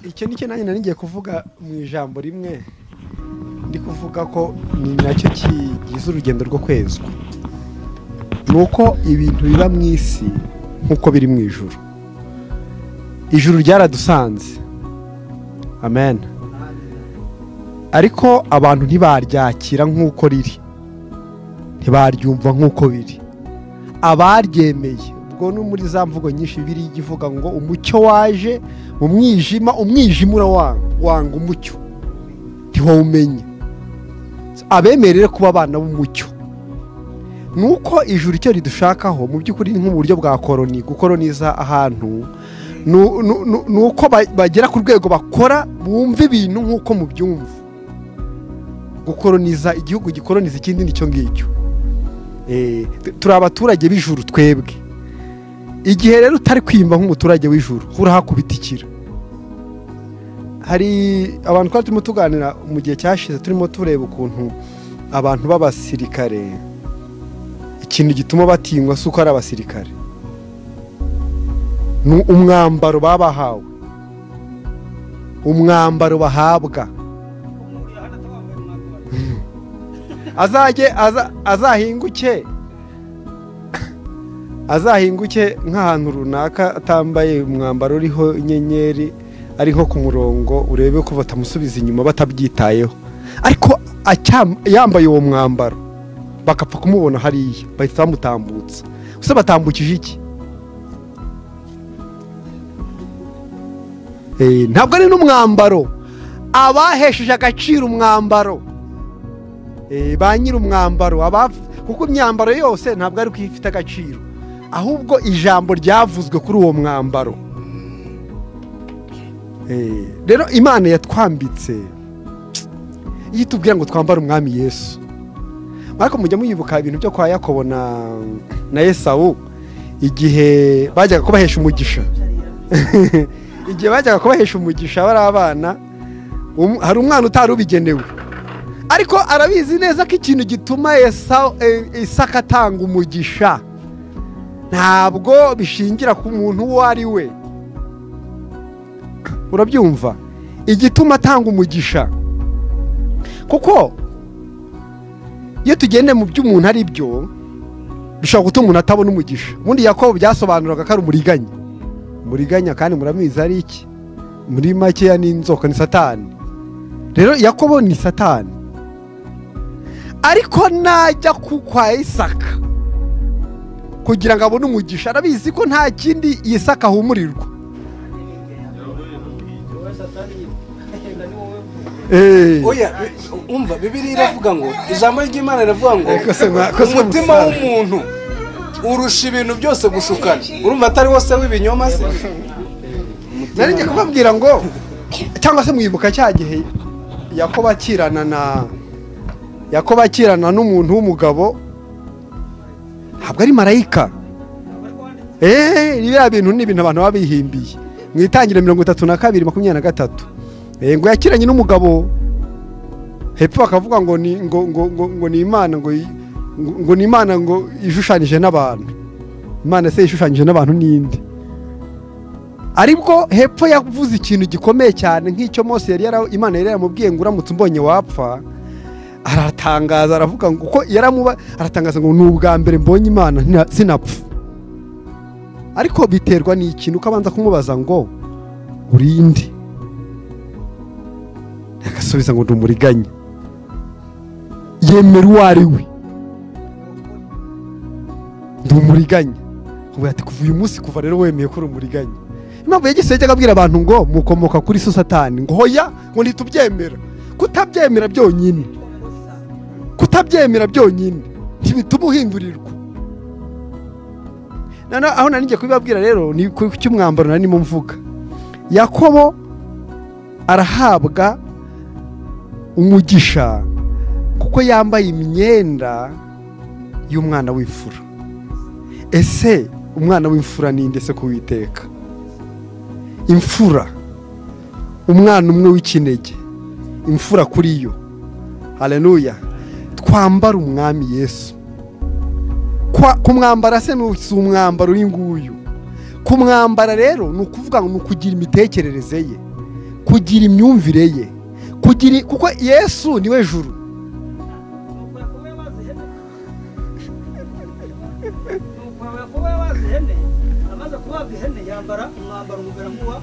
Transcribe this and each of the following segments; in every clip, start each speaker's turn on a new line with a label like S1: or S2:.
S1: icyo nicyo nanjye nari ngiye kuvuga mu ijambo rimwe ndi kuvuga ko ni nacyo kigize urugendo rwo kwezwa ni uko ibintu biba mu isi nk'uko biri mu ijoro ijuru ryaradusanze amen ariko abantu ntibaryakira nk'uko riri ntibaryumva nk'uko biri abaryemeye ubwo ni muri za mvugo nyinshi biri ivuga ngo umucyo waje mu mwijima umwijima urawanga umucyo ntiwawumenye abemerere kuba abana b'umucyo ni uko ijuru icyo ridushakaho mu by'ukuri ni nk'uburyo bwa koroni gukoroniza ahantu ni uko bagera ku rwego bakora bumva ibintu nk'uko mubyumva gukoroniza igihugu gikoroniza ikindi nicyo ngicyo turi abaturage b'ijuru twebwe igihe rero utari kwiyumva nk'umuturage w'ijuru urahakubitikira hari abantu twari turimo tuganira mu gihe cyashize turimo tureba ukuntu abantu b'abasirikare ikintu gituma batinywa si uko ari abasirikare ni umwambaro baba bahawe umwambaro bahabwa azajye azahinguke azahinguke nk'ahantu runaka atambaye umwambaro uriho inyenyeri ari nko ku murongo urebe ko batamusubiza inyuma batabyitayeho ariko yambaye uwo mwambaro bakapfa kumubona hariya bahita bamutambutsa gusa batambukije iki ntabwo ari n'umwambaro abahesheje agaciro umwambaro ba nyir'umwambaro kuko imyambaro yose ntabwo ari uko ifite agaciro ahubwo ijambo ryavuzwe kuri uwo mwambaro rero imana yatwambitse iyo itubwira ngo twambare umwami yesu ariko mujya muyibuka ibintu byo kwa yakobo na esawu igihe bajyaga kubahesha umugisha igihe bajyaga kubahesha umugisha bari abana hari umwana utari ubigenewe ariko arabizi neza ko ikintu gituma isaka atanga umugisha ntabwo bishingira ku muntu uwo ari we urabyumva igituma atanga umugisha kuko iyo tugenda mu byo umuntu ari byo bishobora gutuma umuntu atabona umugisha ubundi yakobo byasobanuraga ko ari umuriganya umuriganya kandi murabizi ari iki muri makeya n'inzoka ni satani rero yakobo ni satani ariko najya kwa isaka kugira ngo abone umugisha arabizi ko nta kindi yisaka ahumurirwa
S2: umva bibiri iravuga ngo ijambo ry'imana riravuga ngo umutima w'umuntu urusha ibintu byose gushukana urumva atari wose w'ibinyoma se
S1: nari ngiye kubabwira ngo cyangwa se mwibuka cya gihe yakobo akirana na yakobo akirana n'umuntu w'umugabo ntabwo ari marayika eee biriya bintu ni ibintu abantu baba bihimbiye mu itangiro mirongo itatu na kabiri makumyabiri na gatatu ngo yakiranye n'umugabo hepfo bakavuga ngo ni ngo ngo ngo ngo ni imana ngo ngo ni imana ngo ishushanyije n'abantu imana se ishushanyije n'abantu n'indi aribwo hepfo yavuze ikintu gikomeye cyane nk'icyo Mose yari yara imana yari yaramubwiye ngo uramutse umbonye wapfa aratangaza aravuga ngo uko yaramuba aratangaza ngo ni ubwa mbere mbonye imana sinapfa ariko biterwa ni ikintu ukabanza kumubaza ngo urinde agasubiza ngo ndumuriganye yemera uwo ari we ndumuriganye ati kuva uyu munsi kuva rero wemeye ko uri umuriganye impamvu yagise yajyaga abwira abantu ngo mukomoka kuri so satani ngo hoya ngo ntitubyemera kutabyemera byonyine kutabyemera byonyine ntibituma uhindurirwa aho nari ngiye kubibabwira rero ni ku cy'umwambaro nari ndimo mvuga yakobo arahabwa umugisha kuko yambaye imyenda y'umwana w'imfura ese umwana w'imfura ni ese kuwiteka imfura umwana umwe w'ikinege imfura kuri yo hareruya twambara umwami yesu kumwambara se si umwambaro uyu nguyu kumwambara rero ni ukuvuga ngo ni ukugira imitekerereze ye kugira imyumvire ye kugira kuko yesu niwe juru
S3: kuba yabaze ihene amaze kubaga ihene yambara umwambaro umugara nk'uwa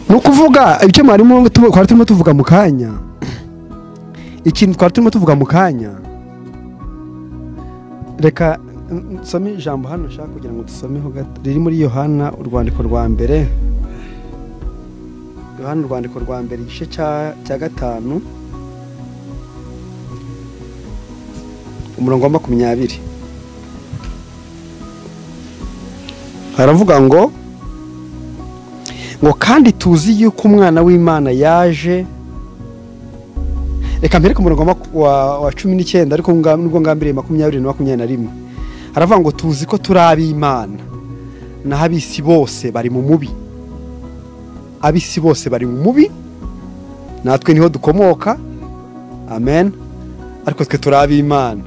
S1: ni ukuvuga icyo mwarimu twari turimo tuvuga mu kanya ikintu twari turimo tuvuga mu kanya reka nsome ijambo hano nshaka kugira ngo dusomeho gato riri muri yohana urwandiko rwa mbere yohana urwandiko rwa mbere igice cya- cya gatanu umurongo wa makumyabiri haravuga ngo ngo kandi tuzi yuko umwana w'imana yaje reka mbere ku murongo wa maku- wa- wa cumi n'icyenda ariko nga- nubwo ngambiriye makumyabiri na makumyabiri na rimwe haravuga ngo tuzi ko turi ab'imana naho ab'isi bose bari mu mubi ab'isi bose bari mu mubi natwe niho dukomoka amen ariko twe turi ab'imana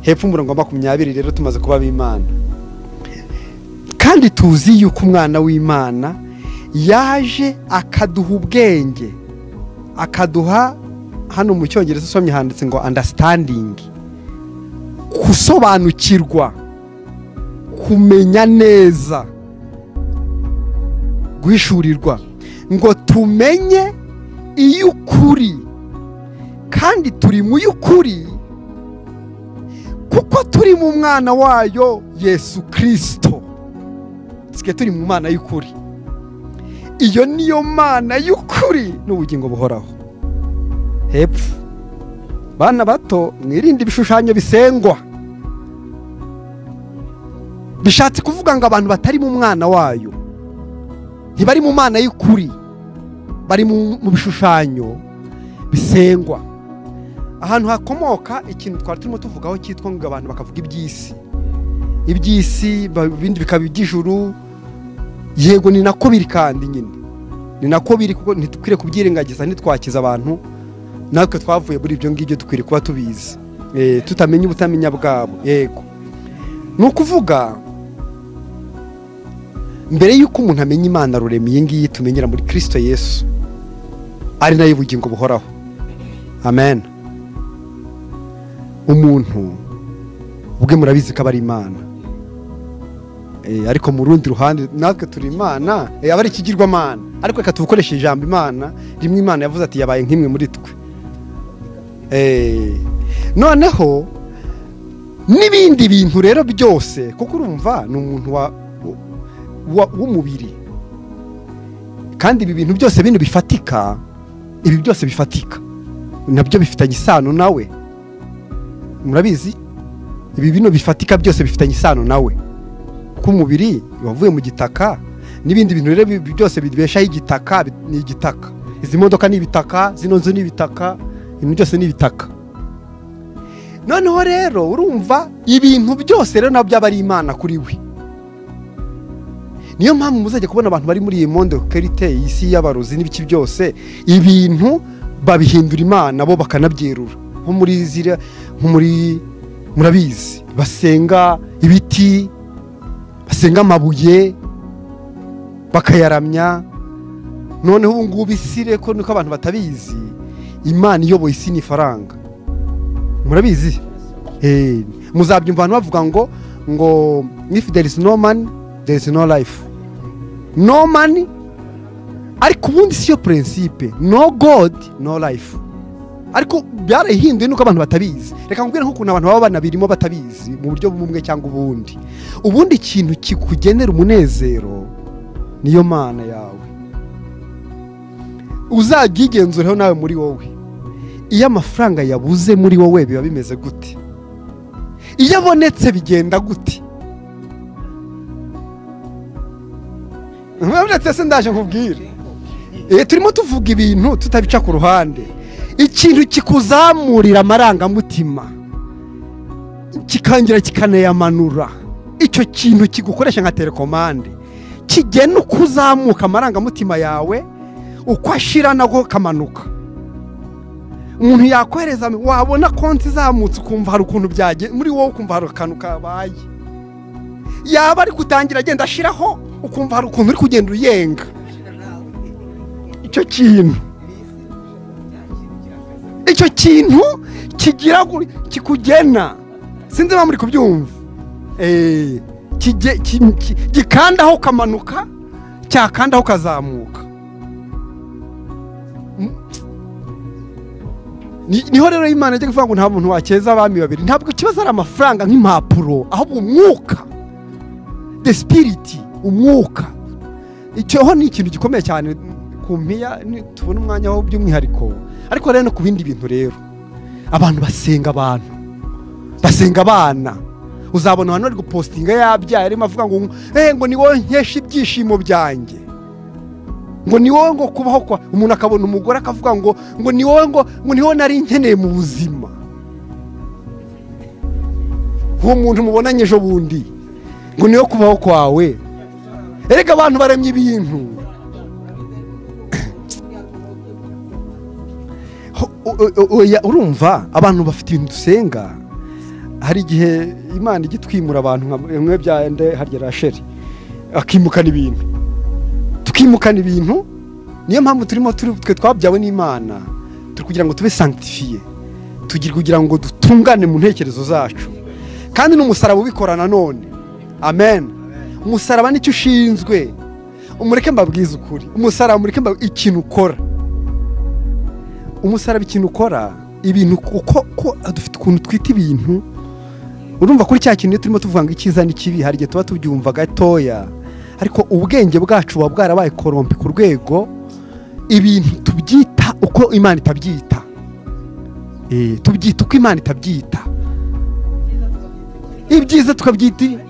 S1: hepfo umurongo wa makumyabiri rero tumaze kuba ab'imana kandi tuzi yuko umwana w'imana yaje akaduha ubwenge akaduha hano mu cyongereza usomye handitse ngo understanding gusobanukirwa kumenya neza guhishurirwa ngo tumenye iy'ukuri kandi turi mu y'ukuri kuko turi mu mwana wayo yesu kirisito twe turi mu mana y'ukuri iyo niyo mana y'ukuri n'ubugingo buhoraho hepfo bana bato mwirinde ibishushanyo bisengwa bishatse kuvuga ngo abantu batari mu mwana wayo ntibari mu mana y'ukuri bari mu mu bishushanyo bisengwa ahantu hakomoka ikintu twari turimo tuvugaho cyitwa ngo abantu bakavuga iby'isi iby'isi ba- ibindi bikaba iby'ijuru yego ni nako biri kandi nyine ni nako biri kuko ntitukwiye kubyirengagiza ntitwakize abantu natwe twavuye muri ibyo ngibyo dukwiriye kuba tubizi Eh, tutamenya ubutamenya bwabo yego ni ukuvuga mbere y'uko umuntu amenya imana rurema iyi ngiyi tumenyera muri kirisito yesu ari nayo ubugingo buhoraho amen umuntu ubwe murabizi ko aba ari imana Eh, ariko mu rundi ruhande natwe turi imana eh, aba ari ikigirwamana ariko reka tubukoreshe ijambo imana rimwe imana yavuze ati yabaye nk'imwe muri twe Eh, noneho n'ibindi bintu rero byose kuko urumva ni umuntu wa- wa- w'umubiri kandi ibi bintu byose bino bifatika ibi byose bifatika nabyo bifitanye isano nawe murabizi ibi bino bifatika byose bifitanye isano nawe kuko umubiri wavuye mu gitaka n'ibindi bintu rero bi- byose bibeshaho igitaka bi- ni igitaka izi modoka ni ibitaka zino nzu ni ibitaka ibintu byose ni ibitaka noneho rero urumva ibintu byose rero nabyo aba ari imana kuri we niyo mpamvu muzajya kubona abantu bari muri iyi monde kerite iyi si y'abarozi n'ibiki byose ibintu babihindura imana bo bakanabyerura nko muri ziriya nko muri murabizi basenga ibiti basenga amabuye bakayaramya noneho ubu ngubu isire ko niko abantu batabizi imana iyoboye isi ni ifaranga murabizi Eh, muzabyumva abantu bavuga ngo ngo if there is no man there is no life no man ariko ubundi siyo prinsipe no god no life ariko byarahinduye nuko abantu batabizi reka nkubwire nk'ukuntu abantu baba banabirimo batabizi mu buryo bumwe cyangwa ubundi ubundi ikintu kikugenera umunezero niyo mana yawe uzabyigenzureho nawe muri wowe iyo amafaranga yabuze muri wowe biba bimeze gute iyo abonetse bigenda gute murabona se ndaje nkubwire Eh, turimo tuvuga ibintu tutabica ku ruhande ikintu kikuzamurira amarangamutima kikongera kikanayamanura icyo kintu kigukoresha nka telekomande kigena uko uzamuka amarangamutima yawe uko ashira nako kamanuka umuntu yakohereza wabona konti izamutse ukumva hari ukuntu byagenze muri wowe ukumva hari akantu kabaye yaba ari gutangira agenda ashyiraho ukumva hari ukuntu uri kugenda uyenga icyo kintu icyo kintu kigira gu- kikugena sinzi niba muri kubyumva Eh, kige- ki- ki- gikandaho ukamanuka cyakandaho ukazamuka Mm. Ni- niho rero imana ijya kuvuga ngo nta muntu wakeza abami babiri ntabwo ikibazo ari amafaranga nk'impapuro ahubwo umwuka the spirit umwuka icyoho ni ikintu gikomeye cyane ku mpiya ni- tubona umwanya wo by'umwihariko ariko rero no ku bindi bintu rero abantu basenga abantu basenga abana uzabona abantu bari gupostinga yabyaye arimo avuga ngo eh, ngo ni wowe nkesha ibyishimo byanjye ngo ni wowe ngo kubaho kwa umuntu akabona umugore akavuga ngo ngo ni wowe ngo ngo ni wowe nari nkeneye mu buzima uwo muntu mubonanye ejo bundi ngo ni wowe kubaho kwawe erega abantu baremye ibintu Ho- o- o- oya, urumva abantu bafite ibintu dusenga hari igihe imana ijya itwimura abantu nka bimwe bya nde harya rasheri akimukana ibintu tukimukana ibintu niyo mpamvu turimo turi twe twabyawe n'imana turi kugira ngo tube sanctifiye tugira kugira ngo dutungane mu ntekerezo zacu kandi n'umusaraba ubikora nanone amen umusaraba nicyo ushinzwe umureke mbabwize ukuri umusaraba mureke mbabwize ikintu ukora umusaraba ikintu ukora ibintu uko ko dufite ukuntu twita ibintu urumva kuri cya kintu iyo turimo tuvuga ngo icyiza n'ikibi hari igihe tuba tubyumva gatoya ariko ubwenge bwacu buba bwarabaye korompe ku rwego ibintu tubyita uko imana itabyita Eh, tubyita uko imana itabyita ibyiza tukabyita ibi-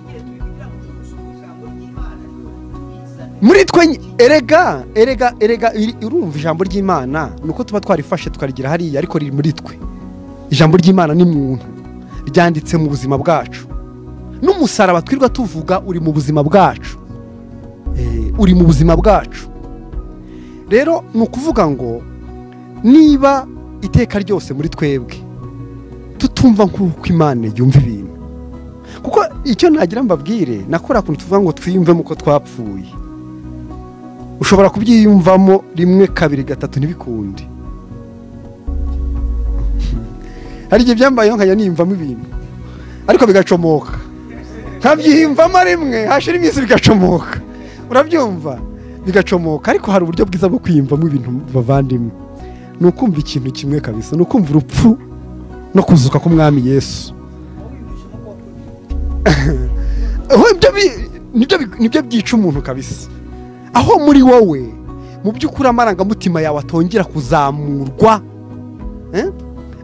S1: muri twe ny- erega erega erega iri- urumva ijambo ry'imana ni uko tuba twarifashe tukarigira hariya ariko riri muri twe ijambo ry'imana ni muntu ryanditse mu buzima bwacu n'umusaraba twirirwa tuvuga uri mu buzima bwacu Eh, uri mu buzima bwacu rero ni ukuvuga ngo niba iteka ryose muri twebwe tutumva nk'uko imana yumva ibintu kuko icyo nagira mbabwire nakora kuntu tuvuga ngo twiyumvemo uko twapfuye ushobora kubyiyumvamo rimwe kabiri gatatu ntibikundi hari igihe byambayeho nkajya niyumvamo ibintu ariko bigacomoka nkabyiyumvamo rimwe hashira iminsi bigacomoka urabyumva bigacomoka ariko hari uburyo bwiza bwo kwiyumvamo ibintu bavandimwe ni ukumva ikintu kimwe kabisa ni ukumva urupfu no kuzuka k'umwami yesu aho ibyo bi- nibyo bi- nibyo byica umuntu kabisa aho muri wowe mu by'ukuri amarangamutima yawe atongera kuzamurwa eh?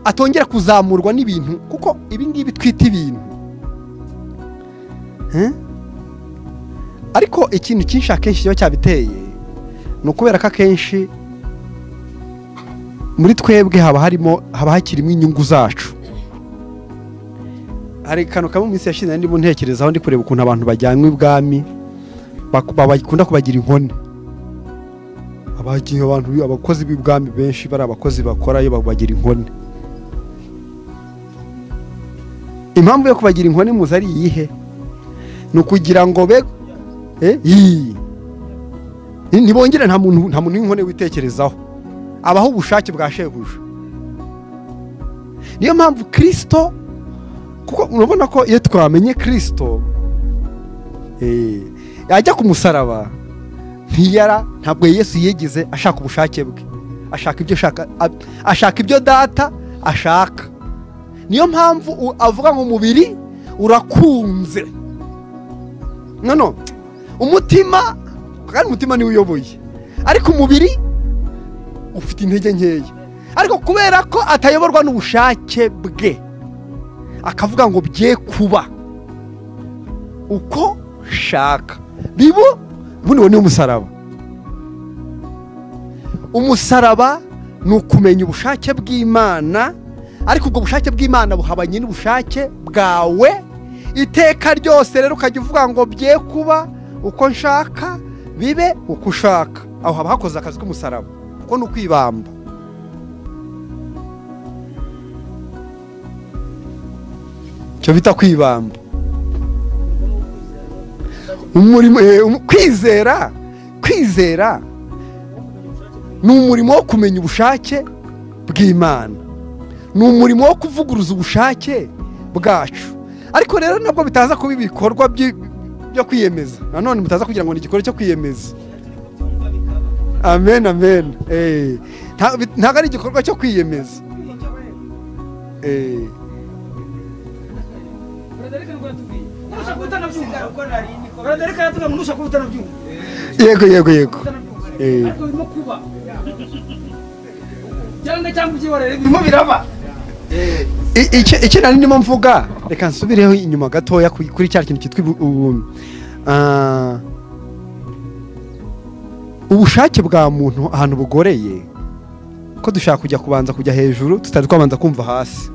S1: atongera kuzamurwa n'ibintu kuko ibi ngibi twita ibintu Eh? ariko ikintu cyinshi akenshi kiba cyabiteye ni ukubera ko akenshi muri twebwe haba harimo haba hakirimo inyungu zacu hari kano kamwe mu minsi yashize ndimo ntekerezaho ndi kureba ukuntu abantu bajyanywe ibwami baku- baba- bakunda kubagira inkone abagiye abantu abakozi b'ibwami benshi bari abakozi bakorayo babagira inkone impamvu yo kubagira inkone muzi ari iyihe ni ukugira ngo be eh, yii. Ni- nibongere nta muntu nta muntu w'inkone witekerezaho abaho ubushake bwa shebuja niyo mpamvu kirisito kuko urabona ko iyo twamenye kirisito eh, yajya ku musaraba ntiyara ntabwo yesu yigeze ashaka ubushake bwe ashaka ibyo ashaka ab- ashaka ibyo data ashaka niyo mpamvu u- avuga ngo umubiri urakunze nono umutima kandi umutima niwe uyoboye ariko umubiri ufite intege nkeya ariko kubera ko atayoborwa n'ubushake bwe akavuga ngo bye kuba uko shaka bibu buno ni umusaraba umusaraba ni ukumenya ubushake bw'imana ariko ubwo bushake bw'imana buhabanye n'ubushake bwawe iteka ryose rero ukajya uvuga ngo bye kuba uko nshaka bibe uko ushaka aho haba hakoze akazi k'umusaraba kuko ni ukwibamba icyo bita kwibamba
S3: Urwo ni ukwizera no
S1: umurimo eh, um- kwizera kwizera ni umurimo wo kumenya ubushake bw'imana ni umurimo wo kuvuguruza ubushake bwacu ariko rero nabwo bitaza kuba ibikorwa byi- byo kwiyemeza nanone mutaza kugira ngo ni igikorwa cyo kwiyemeza amen amen Eh, nta- bi- ntabwo ari igikorwa cyo kwiyemeza Eh,
S3: baradereka yatuga ngo nushaka kuba utanabyumva
S1: yego yego yego Eh.
S3: ariko birimo kuba cyangwa cyangwa ibyiborere birimo biraba
S1: I- icyo icyo nari ndimo mvuga reka nsubireho inyuma gatoya ku- kuri cya kintu cyitwa ibu- ubu- ah, ubushake bwa muntu ahantu bugoreye ko dushaka kujya kubanza kujya hejuru tutari twabanza kumva hasi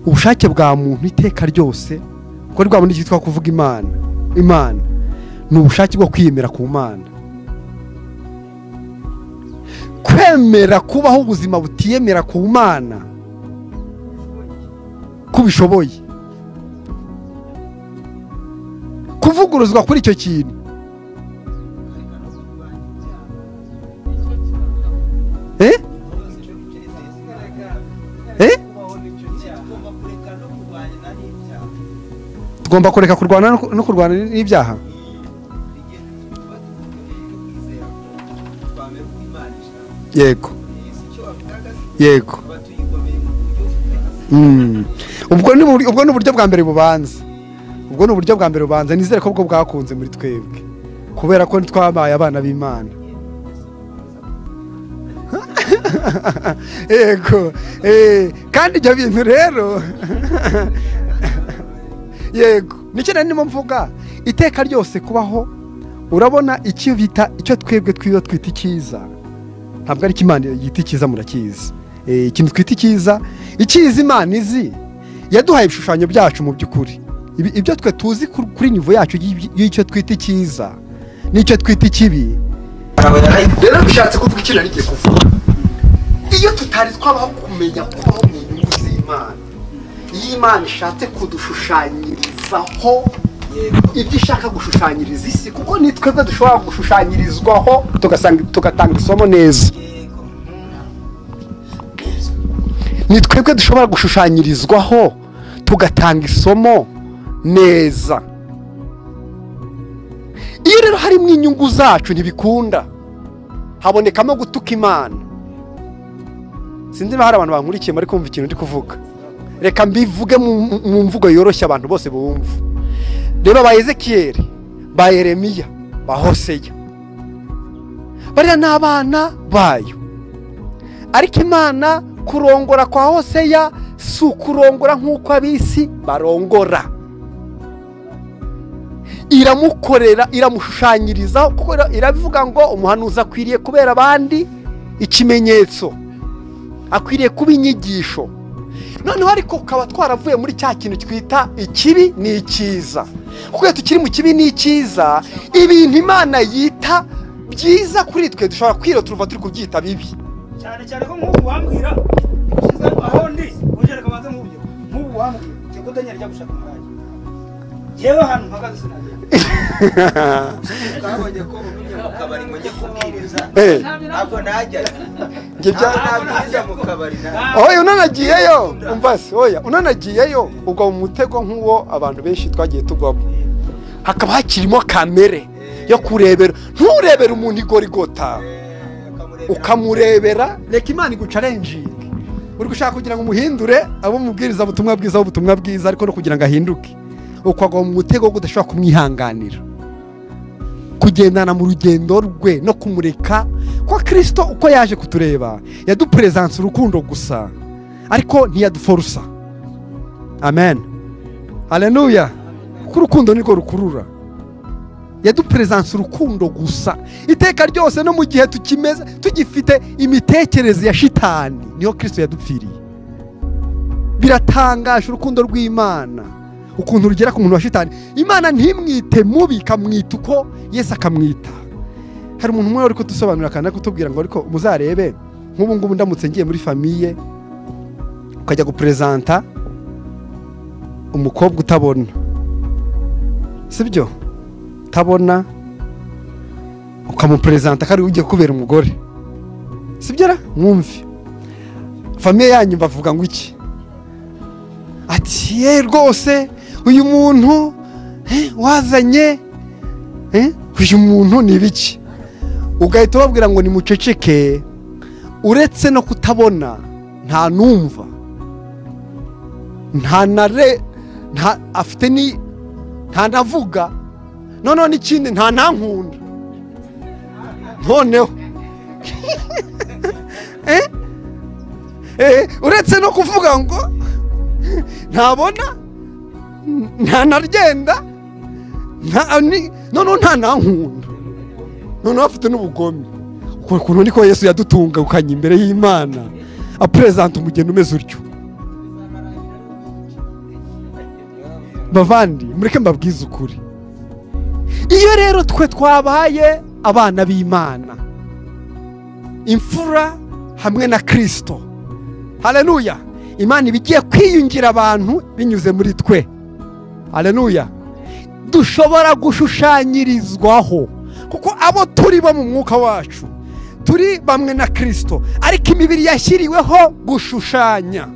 S1: ubushake bwa muntu iteka ryose kuko rwa bundi cyitwa kuvuga imana imana ni ubushake bwo kwiyemera ku mana kwemera kubaho ubuzima butiyemera ku mana ko ubishoboye kuvuguruzwa kuri icyo kintu Eh? Eh? tugomba kureka kurwana no ku- no kurwana n'ibyaha yego yego Mm. ubwo ni ubur- ubwo ni uburyo bwa mbere bubanza ubwo ni uburyo bwa mbere bubanza nizere ko ubwo bwakunze muri twebwe kubera ko twabaye abana b'imana yego eh, kandi ibyo bintu rero yego nicyo nari ndimo mvuga iteka ryose kubaho urabona icyo bita icyo twebwe twiyo twita icyiza ntabwo ari imana yita icyiza murakizi Eh, ikintu twita icyiza icyiza imana izi yaduhaye ibishushanyo byacu mu by'ukuri Ibi- ibyo twe tuzi kur- kuri nivo yacu y'i- y'icyo twita icyiza n'icyo twita ikibi rero bishatse kuvuga ikintu ari kuvuga iyo tutari twabaho kumenya kubaho mu nyungu z'imana iyo imana ishatse kudushushanyirizaho ibyo ishaka gushushanyiriza isi kuko ni twebwe dushobora gushushanyirizwaho tugasanga- tugatanga isomo neza ni twebwe dushobora gushushanyirizwaho tugatanga isomo neza iyo rero harimo inyungu zacu ntibikunda habonekamo gutuka imana sinzi niba hari abantu bankurikiye bari kumva ikintu ndi kuvuga reka mbivuge mu- mu mvugo yoroshye abantu bose bumva reba ba ezekiyeli ba yeremiya ba hoseya bariya ni abana bayo ariko imana kurongora kwa hoseya si ukurongora nk'uko ab'isi barongora iramukorera iramushushanyirizaho kuko ira- iravuga ngo umuhanuzi akwiriye kubera abandi ikimenyetso akwiriye kuba inyigisho noneho ariko ukaba twaravuye muri cya kintu twita ikibi ni icyiza kuko iyo tukiri mu kibi ni icyiza ibintu imana yita byiza kuri twe dushobora kwirota turuva turi kubyita bibi
S3: cyane cyane ko nk'ubu wambwira ushyize aho ndi ujereka banze nk'ubyo nk'ubu wambwira njye kutanyara ijya gushaka umurayi yewe ahantu mpagaze sinagenda
S4: twabonye ko ubundi mu kabari ngo njye kubwiriza
S1: Eh.
S4: ntabwo najyayo
S1: Njye bya-
S4: ntabwo najya mu kabari na
S1: oya unanagiyeyo umva se oya unanagiyeyo ugwa mu mutego nk'uwo abantu benshi twagiye tugwamo hakaba hakirimo kamere yo kurebera nturebere umuntu igorigota ukamurebera reka imana igucarenjinga uri gushaka kugira ngo umuhindure abo umubwiriza ubutumwa bwiza ubutumwa bwiza ariko no kugira ngo ahinduke ukagwa mu mutego wo udashobora kumwihanganira kugendana mu rugendo rwe no kumureka kwa kirisito uko yaje kutureba yaduperezansa urukundo gusa ariko ntiyaduforusa amen haleluya kuko urukundo nirwo rukurura yaduperezansa urukundo gusa iteka ryose no mu gihe tukimeze tugifite imitekerereze ya shitani niho kirisito yadupfiriye biratangaje urukundo rw'imana ukuntu rugera ku muntu wa shitani imana ntimwite mubi ikamwita uko yesu akamwita hari umuntu umwe uri kudusobanurira akana kutubwira ngo ariko muzarebe nk'ubu ngubu ndamutse ngiye muri famiye ukajya guperezanta umukobwa utabona sibyo utabona ukamuperezanta ko ari ugiye kubera umugore sibyara mwumve famiye yanyu bavuga ngo iki ati ye rwose uyu muntu eh, wazanye eh, uyu muntu ni ibiki ugahita ubabwira ngo nimuceceke uretse no kutabona nta numva nta na re nta afite ni nta navuga noneho n'ikindi nta ntankunda noneho Eh? Eh, uretse no kuvuga ngo ntabona nta naragenda noneho nta nankunda noneho afite n'ubugome uko kuntu niko yesu yadutungukanye imbere y'imana aperezanta umugeni umeze utyo bavandi mureke mbabwize ukuri iyo rero twe twabaye abana b'imana imfura hamwe na kirisito hareruya imana iba igiye kwiyungira abantu binyuze muri twe hareruya dushobora gushushanyirizwaho kuko abo turi bo mu mwuka wacu turi bamwe na kirisito ariko imibiri yashyiriweho gushushanya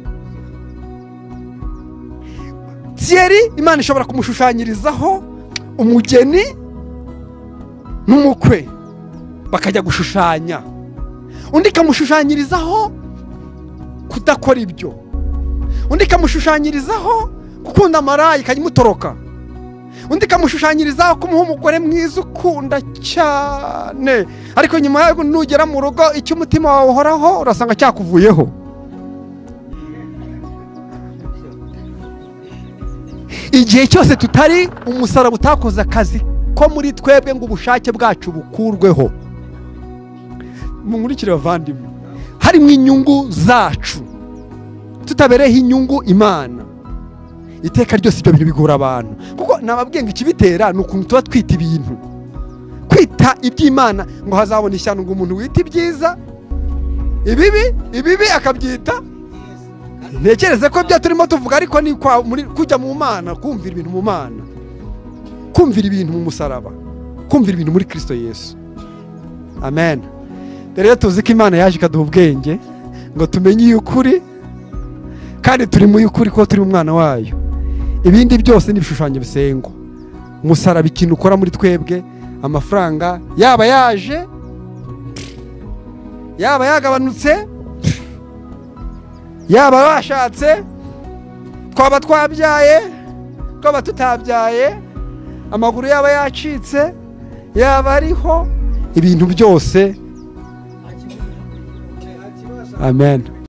S1: tiyeri imana ishobora kumushushanyirizaho umugeni n'umukwe bakajya gushushanya undi ikamushushanyirizaho kudakora ibyo undi ikamushushanyirizaho gukunda amarayi ikajya imutoroka undi ikamushushanyirizaho kumuha umugore mwiza ukunda cyane ariko nyuma yaho nugera mu rugo icyo umutima wawe uhoraho urasanga cyakuvuyeho igihe cyose tutari umusaraba utakoze akazi ko muri twebwe ngo ubushake bwacu bukurweho munkurikire bavandimwe harimo inyungu zacu tutabereyeho inyungu imana iteka ryose ibyo bintu bigora abantu kuko nababwiye ngo ikibitera ni ukuntu tuba twita ibintu kwita iby'imana ngo hazabone ishyano ngo umuntu wita ibyiza ibibi ibibi akabyita ntekereze ko ibyo turimo tuvuga ariko ni kwa- muri- kujya mu mana kumvira ibintu mu mana kumvira ibintu mu musaraba kumvira ibintu muri kirisito yesu amen rero tuzi ko imana yaje ikaduha ubwenge ngo tumenye iy'ukuri kandi turi mu y'ukuri ko turi umwana wayo ibindi byose ni ibishushanyo bisengwa umusaraba ikintu ukora muri twebwe amafaranga yaba yaje yaba yagabanutse yaba bashatse twaba twabyaye twaba tutabyaye amaguru yaba yacitse yaba ariho ibintu byose amen